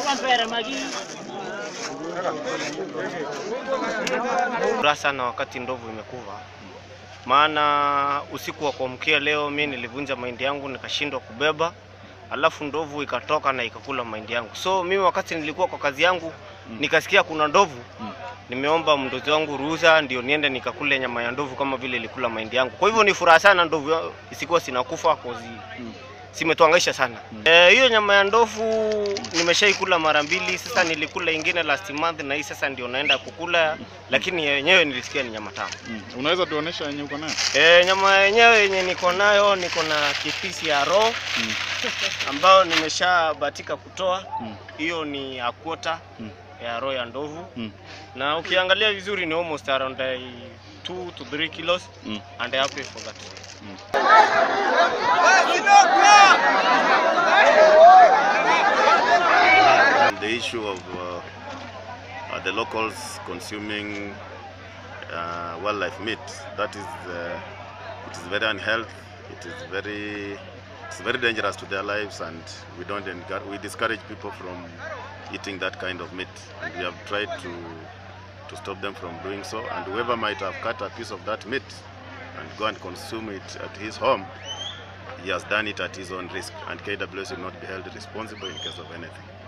Furaha sana wakati ndovu imekufa, maana usiku wa kuamkia leo mi nilivunja mahindi yangu nikashindwa kubeba, alafu ndovu ikatoka na ikakula mahindi yangu. So mimi wakati nilikuwa kwa kazi yangu nikasikia kuna ndovu, nimeomba mdozi wangu ruhusa ndio niende nikakule nyama ya ndovu kama vile ilikula mahindi yangu. Kwa hivyo ni furaha sana ndovu ya- isikuwa sinakufa kozi simetuangaisha sana. Eh, hiyo nyama ya ndovu nimeshaikula mara mbili, sasa nilikula ingine last month na hii sasa ndio naenda kukula, lakini yenyewe nilisikia ni nyama tamu. Mm. Unaweza tuonesha yenye uko nayo? E, nyama yenyewe yenye niko nayo niko na kipisi ya roho Mm. ambayo nimeshabatika kutoa Mm. hiyo ni a quarter Mm. ya roho ya ndovu Mm. na ukiangalia vizuri ni almost around 2 to 3 kilos Mm. and I happy for that. The issue of uh, uh, the locals consuming uh, wildlife meat, that is, uh, it is very unhealthy. It is very, it's very dangerous to their lives, and we don't encourage, we discourage people from eating that kind of meat. And we have tried to to stop them from doing so. And whoever might have cut a piece of that meat and go and consume it at his home, he has done it at his own risk, and KWS will not be held responsible in case of anything.